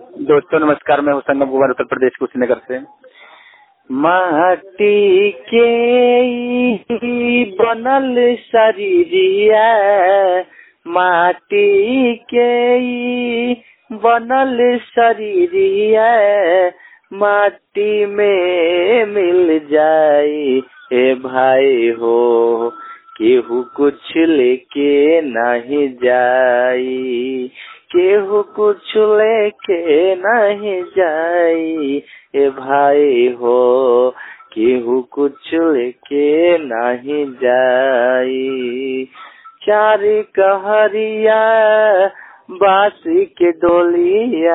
दोस्तों नमस्कार मैं हूँ संगम कुमार उत्तर प्रदेश कुशीनगर से माटी के ई बनल शरीरिया माटी के ई बनल शरीरिया माटी में मिल जाई ए भाई हो केहू कुछ लेके नहीं जाई केहू कुछ लेके नहीं जाई ए भाई हो केहू कुछ लेके नहीं जाई चार कहरिया बासी के डोलिया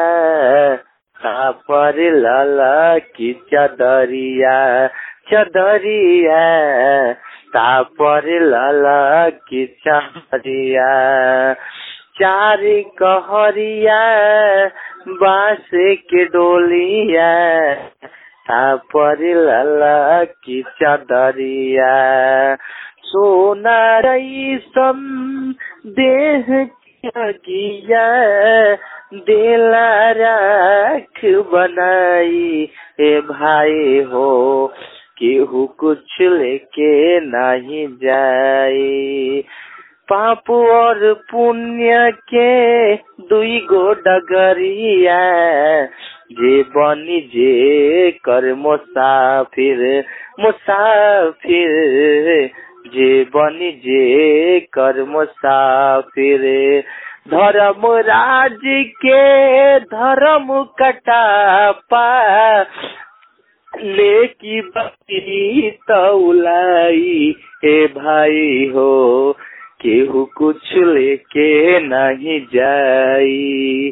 पर लाला की चदरिया चदरिया तापर लाला की चदरिया चार कहरिया बांस के डोलिया तापर लाला की चदरिया सोना रईसम देह किया देला राख बनाई ए भाई हो केहू कुछ लेके नहीं जाई पाप और पुण्य के दुई गो डगरिया जे बनी जे कर मुसाफिर मुसाफिर जे बनी जे कर मुसाफिर धर्म राज के धर्म कटापा लेकी बकरी तौलाई हे भाई हो केहू कुछ लेके नहीं जाई